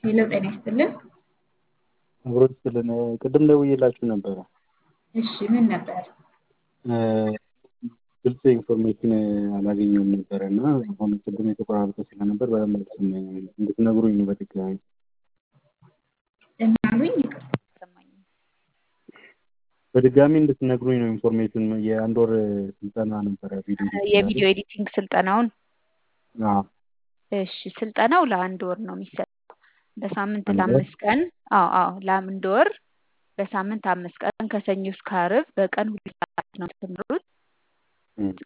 ሄሎ ጤና ይስጥልን። አብሮት ስልን ቅድም ደውዬላችሁ ነበረ። እሺ ምን ነበር? ግልጽ ኢንፎርሜሽን አላገኘሁም ነበረ እና አሁን ቅድም የተቆራረጠ ስለነበር በደንብ አልሰማኝም። እንድትነግሩኝ ነው በድጋሚ። እናሉኝ ይቅርታ አልሰማኝም። በድጋሚ እንድትነግሩኝ ነው ኢንፎርሜሽን። የአንድ ወር ስልጠና ነበረ ቪዲዮ የቪዲዮ ኤዲቲንግ ስልጠናውን አዎ እሺ ስልጠናው ለአንድ ወር ነው የሚሰጠው በሳምንት አንድ ወር? ለአምስት ቀን አዎ አዎ ለአንድ ወር በሳምንት አምስት ቀን ከሰኞ እስከ ዓርብ በቀን ሁለት ሰዓት ነው የምትማሩት እም፣